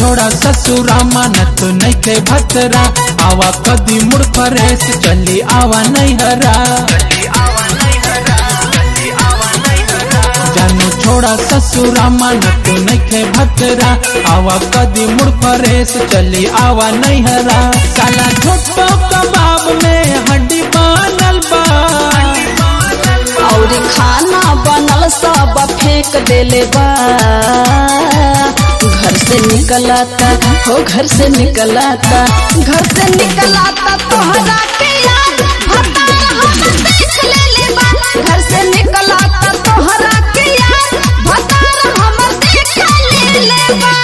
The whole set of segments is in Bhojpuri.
छोड़ा ससुरा मानत नैखे भतरा आवा कदी मुड़ फरेस चली आवा नैहरा जानू छोड़ा ससुरा मानत नैखे भतरा आवा कदी मुड़ फरेस चली आवा नैहरा साला छोटो कबाब में हड्डी बनल बा और खाना बनल सब फेंक देले बा घर से निकलाता हो घर से निकलाता घर से निकलाता तोहरा के याद भतार हमर देख लेले बा घर से निकलाता तोहरा के याद भतार हमर देख लेले बा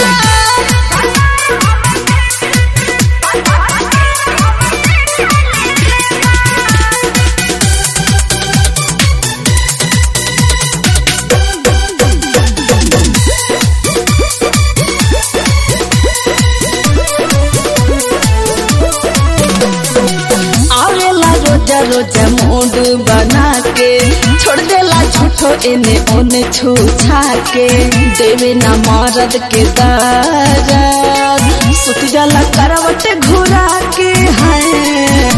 आवेला रोजा रोजा मूड बना के छोड़ देला झूठो एने ओने छू छा के देवे ना मरद के दर्द सुत जाला करवट घुरा के है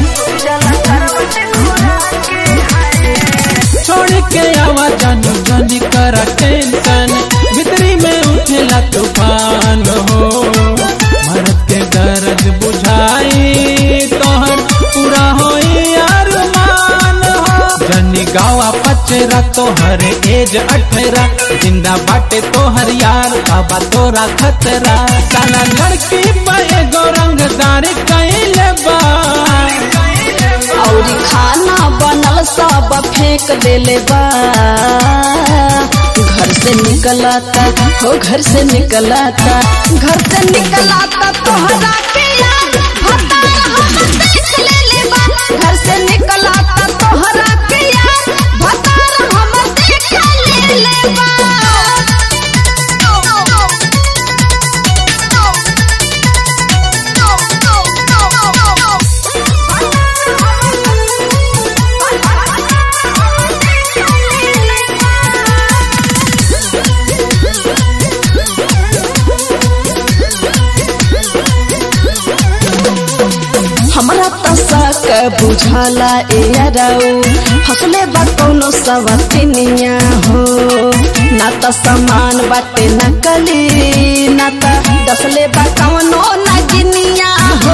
छोड़ के आवा जानू जानी करा टेंशन भीतरी में उठेला तूफान हो मरद के दर्द बुझाई तोहर पूरा होई अरमान हो जनी गावा पचरा तोहर एज अठरा जिंदा बाटे तोहर यार बाबा तोरा खतरा साला लड़की पे गौरंगदार कैले बा और खाना बनल सब फेंक देले बा घर से निकलाता हो घर से निकलाता घर से निकलाता तोहरा के याद भतार हमर देख लेले बा घर से निकलाता तोहरा के याद भतार हमर देख लेले बा हमरा त सक बुझाला ए अरऊ हसले बा कौनो सवतिनिया हो ना त समान बाटे नकली ना त दसले बा कौनो नगिनिया हो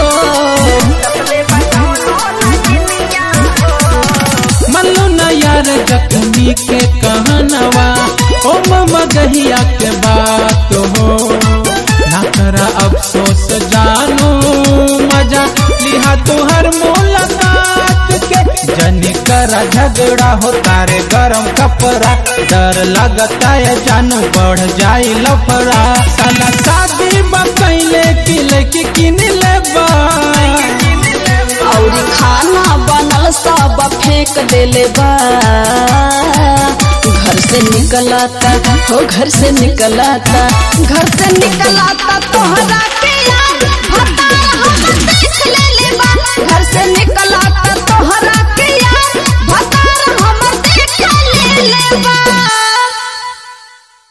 मल्लू न यार जख्मी के कहनवा ओ मगहिया के बात हो ना करा अफसोस जानू मजा लिहा तुहर मुलाकात के जनी करा झगड़ा हो तारे गरम कपड़ा डर लगता है जानू बढ़ जाई लफड़ा साला शादी बकैले किले की किन लेबा और खाना बनल सब फेंक देले बा घर से निकलाता हो घर से निकलाता घर से निकलाता तोहरा के याद भतार हमर देख लेले बा घर से निकलाता तोहरा के याद भतार हमर देख लेले बा